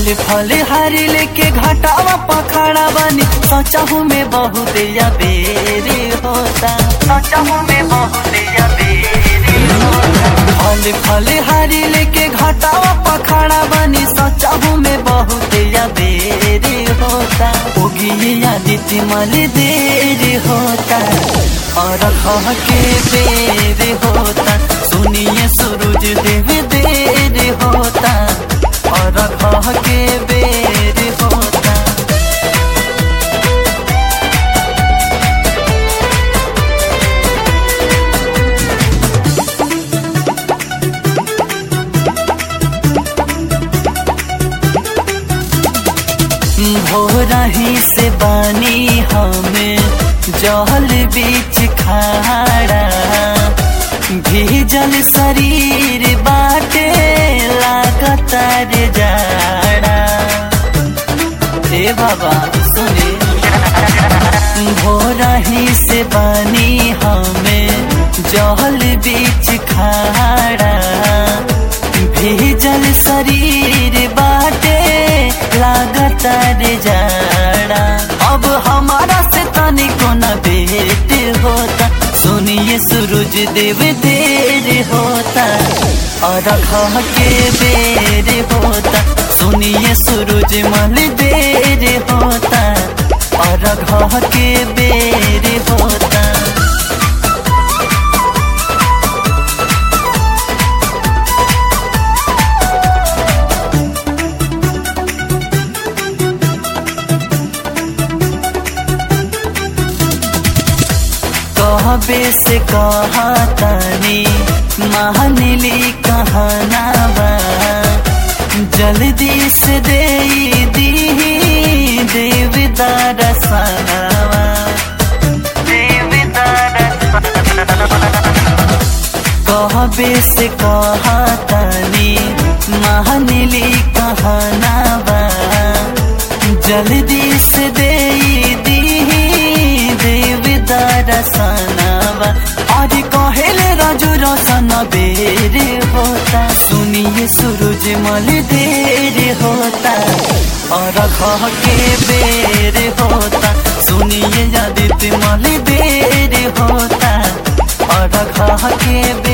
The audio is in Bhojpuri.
फल फल हरी लेके घटावा पखड़ा बनी सोचहू में बहुत या बेरी होता सोचहू में बहुत या बेरी होता फल फल हरी लेके घटावा पखड़ा बनी सोचहू में बहुत या बेरी होता उगी आदित्य मल देर होता और कह के बेर होता सुनिए सूरज देव देर होता और कह के बेर होता भोरही से बानी हमें जल बीच खाड़ा भीजल शरीर बाटे लागता रे जाड़ा ए बाबा सुने भोरही से बानी हमें जल बीच खाड़ा भीजल शरीर बाटे लागता रे जाड़ा अब हमारा से तनिको न बेट होता सुनिए सूरज देव देर होता और खह के बेर होता सुनिए सूरज मल देर होता और घह के बेर होता कहबे से कहा तानी महानिली कहनावा जल्दी से दे दी देवदार सनावा कहबे से कहा तानी महानिली कहनावा जल्दी से दे दी देवदार सनावा और कहेले राजू रोशन बेर होता सुनिए सूरज मल देर होता और घह के बेर होता सुनिए आदित्य मल देर होता और घह के बेर